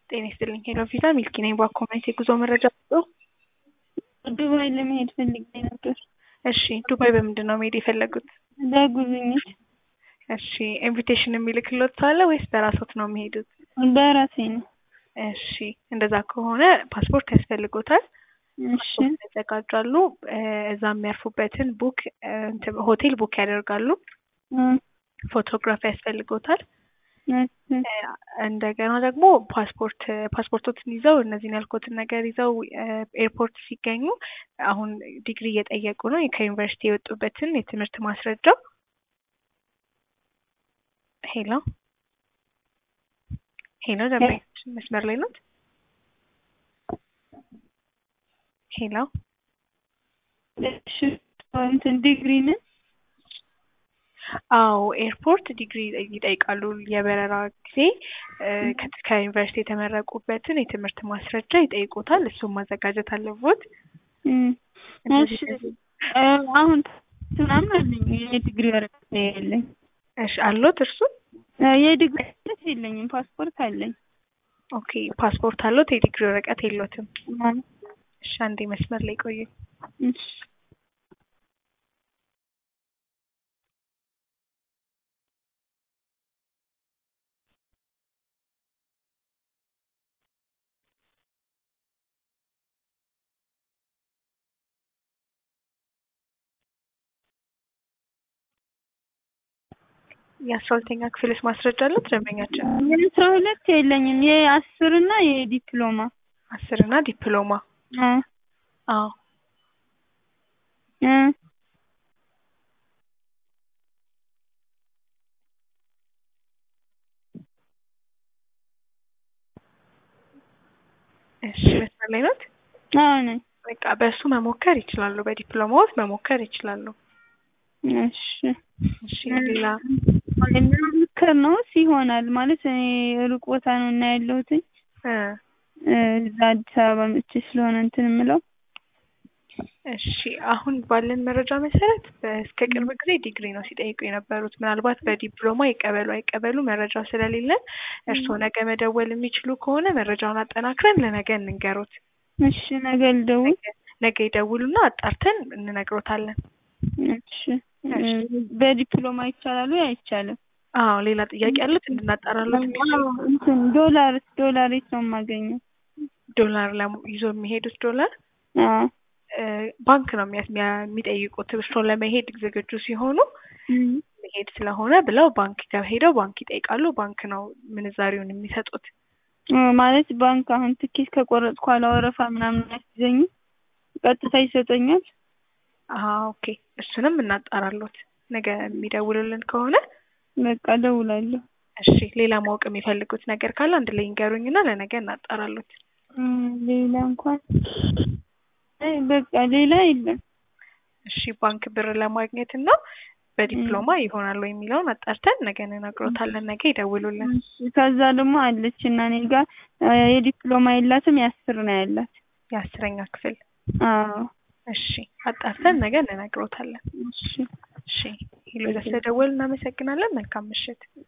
ጤና ይስጥልኝ ሄሎ ቪዛ ሚልኪ ነኝ። በአኮመንት የጉዞ መረጃ ሰጠው። ዱባይ ለመሄድ ፈልጌ ነበር። እሺ ዱባይ በምንድን ነው መሄድ የፈለጉት? ለጉብኝት እሺ ኢንቪቴሽን የሚልክሎት ሳለ ወይስ በራሶት ነው የሚሄዱት? በራሴ ነው። እሺ እንደዛ ከሆነ ፓስፖርት ያስፈልጎታል። እሺ ያዘጋጃሉ። እዛ የሚያርፉበትን ቡክ ሆቴል ቡክ ያደርጋሉ። ፎቶግራፍ ያስፈልጎታል። እንደገና ደግሞ ፓስፖርት ፓስፖርቶትን ይዘው እነዚህን ያልኩትን ነገር ይዘው ኤርፖርት ሲገኙ አሁን ዲግሪ እየጠየቁ ነው። ከዩኒቨርሲቲ የወጡበትን የትምህርት ማስረጃ ሄሎ ሄሎ ደንበኞች መስመር ላይ ናት። ሄሎ እሺ እንትን ዲግሪ ነን አዎ ኤርፖርት ዲግሪ ይጠይቃሉ። የበረራ ጊዜ ከዩኒቨርሲቲ የተመረቁበትን የትምህርት ማስረጃ ይጠይቁታል። እሱም ማዘጋጀት አለቦት። እሺ አሁን ምናምን አለኝ የዲግሪ ወረቀት የለኝ። እሺ አሎት እርሱ? የዲግሪ ወረቀት የለኝም፣ ፓስፖርት አለኝ። ኦኬ ፓስፖርት አሎት፣ የዲግሪ ወረቀት የሎትም። እሺ አንዴ መስመር ላይ ቆዩ። እሺ የአስራ ሁለተኛ ክፍልስ ማስረጃ አለት ደንበኛችን? የአስራ ሁለት የለኝም። የአስር እና የዲፕሎማ አስር እና ዲፕሎማ አዎ እሺ መስመር ላይ ናት። አዎ ነኝ። በቃ በእሱ መሞከር ይችላሉ። በዲፕሎማዎት መሞከር ይችላሉ። እሺ እሺ ሌላ ምክር ነውስ ይሆናል ማለት እኔ ሩቅ ቦታ ነው እና ያለሁትኝ እዛ አዲስ አበባ መጥቼ ስለሆነ እንትን የምለው እሺ አሁን ባለን መረጃ መሰረት እስከ ቅርብ ጊዜ ዲግሪ ነው ሲጠይቁ የነበሩት። ምናልባት በዲፕሎማ ይቀበሉ አይቀበሉ መረጃው ስለሌለን እርስዎ ነገ መደወል የሚችሉ ከሆነ መረጃውን አጠናክረን ለነገ እንንገሮት። እሺ ነገ ልደውል። ነገ ይደውሉና አጣርተን እንነግሮታለን። እሺ በዲፕሎማ ይቻላል ወይ አይቻልም? አዎ ሌላ ጥያቄ አሉት እንድናጣራሉት የሚችሉ እንትን ዶላር ዶላር የት ነው የማገኘው? ዶላር ይዞ የሚሄዱት ዶላር ባንክ ነው የሚጠይቁት። እርስዎ ለመሄድ ዝግጁ ሲሆኑ መሄድ ስለሆነ ብለው ባንክ ጋር ሄደው ባንክ ይጠይቃሉ። ባንክ ነው ምንዛሪውን የሚሰጡት። ማለት ባንክ አሁን ትኬት ከቆረጥኩ ኋላ ወረፋ ምናምን አያስይዘኝም? ቀጥታ ይሰጠኛል? ኦኬ እሱንም እናጣራሎት ነገ የሚደውሉልን ከሆነ በቃ እደውላለሁ። እሺ ሌላ ማወቅ የሚፈልጉት ነገር ካለ አንድ ላይ ይንገሩኝና ለነገ እናጣራሎት። ሌላ እንኳን በቃ ሌላ የለም። እሺ ባንክ ብር ለማግኘት እና በዲፕሎማ ይሆናል ወይ የሚለውን አጣርተን ነገ እንነግሮታለን። ነገ ይደውሉልን። ከዛ ደግሞ አለች እና እኔ ጋር የዲፕሎማ የላትም የአስር ነው ያላት። የአስረኛ ክፍል አዎ። እሺ አጣርተን ነገ እንነግሮታለን። እሺ እሺ ሄሎ ስለደወል እናመሰግናለን። መልካም ምሽት።